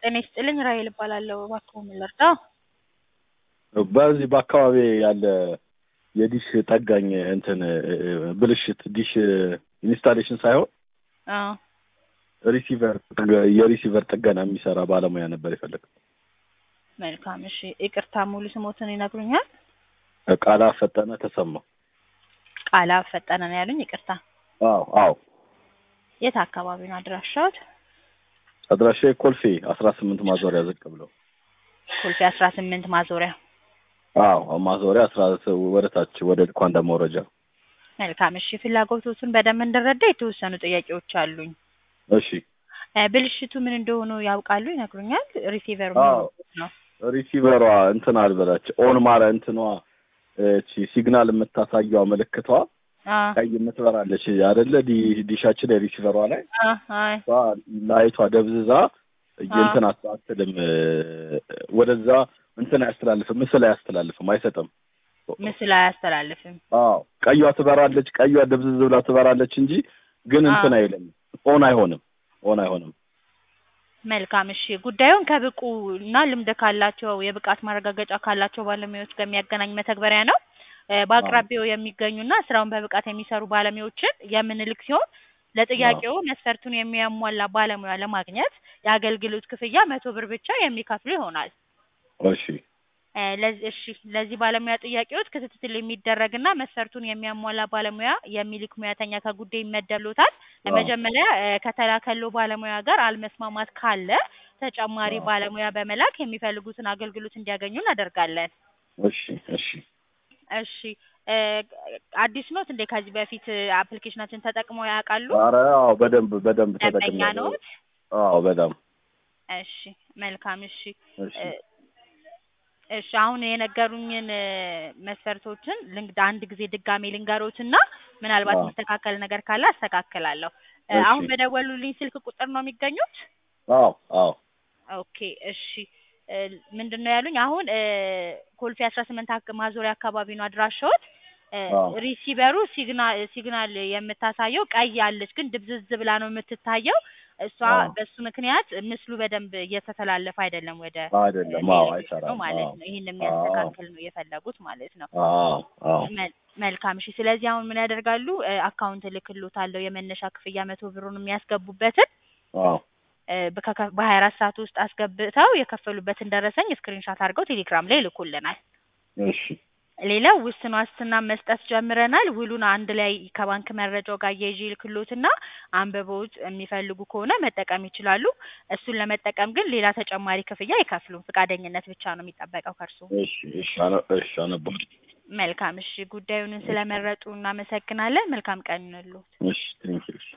ጤና ይስጥልኝ ራሔል እባላለሁ። እባክዎ ምን ልርዳዎ? በዚህ በአካባቢ ያለ የዲሽ ጠጋኝ እንትን ብልሽት ዲሽ ኢንስታሌሽን ሳይሆን አዎ ሪሲቨር የሪሲቨር ጥገና የሚሰራ ባለሙያ ነበር የፈለግነው። መልካም እሺ። ይቅርታ ሙሉ ስሞትን ይነግሩኛል? ቃላ ፈጠነ ተሰማ። ቃላ ፈጠነ ነው ያሉኝ? ይቅርታ። አዎ አዎ። የት አካባቢ ነው አድራሻዎት? አድራሻ ኮልፌ አስራ ስምንት ማዞሪያ ዝቅ ብለው። ኮልፌ አስራ ስምንት ማዞሪያ። አዎ ማዞሪያ አስራ ወደ ታች ወደ ልኳንዳ መውረጃ። መልካም እሺ። ፍላጎቶቱን በደንብ እንድረዳ የተወሰኑ ጥያቄዎች አሉኝ። እሺ እ ብልሽቱ ምን እንደሆኑ ያውቃሉ? ይነግሩኛል? ሪሲቨሩ አዎ። ነው? ሪሲቨሯ እንትን አልበላች ኦን ማረ እንትኗ እቺ ሲግናል የምታሳየዋ ምልክቷ አ ቀይ የምትበራለች አይደለ? ዲ- ዲሻችን ላይ ሪሲቨሯ ላይ አ አይ እሷ ላይቷ ደብዝዛ አ እንትን አት- አትልም ወደዛ እንትን አያስተላልፍም፣ ምስል አያስተላልፍም፣ አይሰጥም። ምስል አያስተላልፍም። አዎ ቀይዋ ትበራለች፣ ቀይዋ ደብዝዝ ብላ ትበራለች እንጂ ግን አ እንትን አይልም፣ ኦን አይሆንም፣ ኦን አይሆንም። መልካም እሺ። ጉዳዩን ከብቁ እና ልምድ ካላቸው የብቃት ማረጋገጫ ካላቸው ባለሙያዎች ጋር የሚያገናኝ መተግበሪያ ነው። እ አዎ በአቅራቢያው የሚገኙና ስራውን በብቃት የሚሰሩ ባለሙያዎችን የምንልክ ሲሆን አዎ ለጥያቄው መስፈርቱን የሚያሟላ ባለሙያ ለማግኘት የአገልግሎት ክፍያ መቶ ብር ብቻ የሚከፍሉ ይሆናል። እሺ እ ለዚህ እሺ ለዚህ ባለሙያ ጥያቄዎች ክትትል የሚደረግና መስፈርቱን የሚያሟላ ባለሙያ የሚልክ ሙያተኛ ከጉዳይ ይመደብሎታል። አዎ መጀመሪያ እ ከተላከለው ባለሙያ ጋር አለመስማማት ካለ ተጨማሪ አዎ ባለሙያ በመላክ የሚፈልጉትን አገልግሎት እንዲያገኙ እናደርጋለን። እሺ እሺ እሺ እ አዲስ ኖት እንዴ? ከዚህ በፊት አፕሊኬሽናችን ተጠቅመው ያውቃሉ? ኧረ አዎ በደንብ በደንብ ደንበኛ ተጠቅሜያለሁ። ኖት? አዎ በጣም እሺ መልካም እሺ እሺ እ እሺ አሁን የነገሩኝን እ መስፈርቶችን ልንግ አንድ ጊዜ ድጋሜ ልንገሮትና ምናልባት አዎ የሚስተካከል ነገር ካለ አስተካክላለሁ። እ እሺ አሁን በደወሉልኝ ስልክ ቁጥር ነው የሚገኙት? አዎ አዎ ኦኬ እሺ እ ምንድን ነው ያሉኝ? አሁን እ ኮልፌ አስራ ስምንት አክ ማዞሪያ አካባቢ ነው አድራሻዎት። እ አዎ ሪሲቨሩ ሲግናል ሲግናል የምታሳየው ቀይ አለች፣ ግን ድብዝዝ ብላ ነው የምትታየው። እሷ አዎ በሱ ምክንያት ምስሉ በደንብ እየተተላለፈ አይደለም ወደ አይደለም። ሌላ አዎ ክፍል ነው አይሰራም። ማለት አዎ ነው። ይህን አዎ የሚያስተካክል ነው የፈለጉት ማለት ነው። አዎ አዎ መል መልካም እሺ። ስለዚህ አሁን ምን ያደርጋሉ? እ አካውንት እልክልዎታለሁ የመነሻ ክፍያ መቶ ብሩን የሚያስገቡበትን አዎ እ በከከ በሀያ አራት ሰዓት ውስጥ አስገብተው የከፈሉበትን ደረሰኝ ስክሪንሻት አድርገው ቴሌግራም ላይ ይልኩልናል። እሺ ሌላው ውስን ዋስትና መስጠት ጀምረናል። ውሉን አንድ ላይ ከባንክ መረጃው ጋር አያይዤ ይልክልዎትና አንብበውት የሚፈልጉ ከሆነ መጠቀም ይችላሉ። እሱን ለመጠቀም ግን ሌላ ተጨማሪ ክፍያ አይከፍሉም። ፈቃደኝነት ብቻ ነው የሚጠበቀው ከእርሱ። እሺ እሺ አነ እሺ አነባለሁ። መልካም እሺ። ጉዳዩን ስለመረጡ እናመሰግናለን። መልካም ቀን ይሁንልዎት። እሺ ቴንኪው። እሺ